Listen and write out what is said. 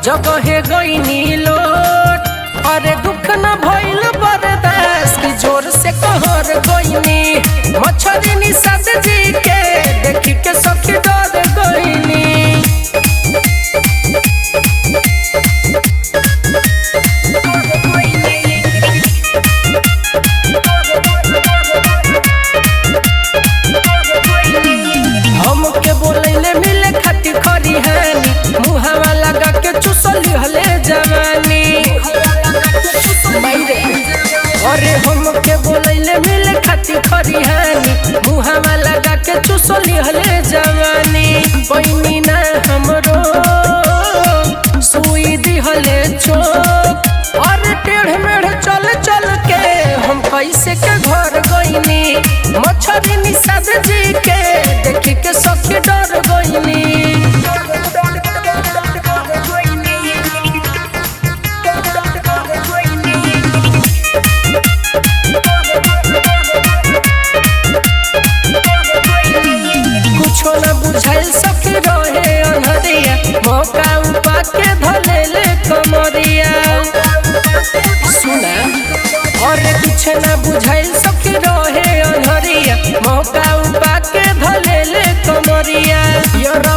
जगहे गईनी लोट अरे दुख न भइल बर्दाश्त की जोर से कहर गईनी मछरी निषाद जी के देखी के सखी डर गईनी हमके बोलैले मिले खाती खरी हानी मुहावा लगा के चुसली हले जवानी मायरे अरे हमके बोलैले मिले खाती खरी हानी मुहावा लगा के चुसली हले जवानी बहिनी ना हमरो सुई दिहले चोक अरे टेढ़ मेढ़ चल चल के हम कैसे के घर गईनी मछरी निषाद जी के देखी के सखी डर गईनी कुछो न बुझाइल सखी रहे अनहरिया मौका उपा के धलेले कमरिया सुना अरे कुछ न बुझाइल सखी रहे अनहरिया मौका उपा के धलेले कमरिया यरा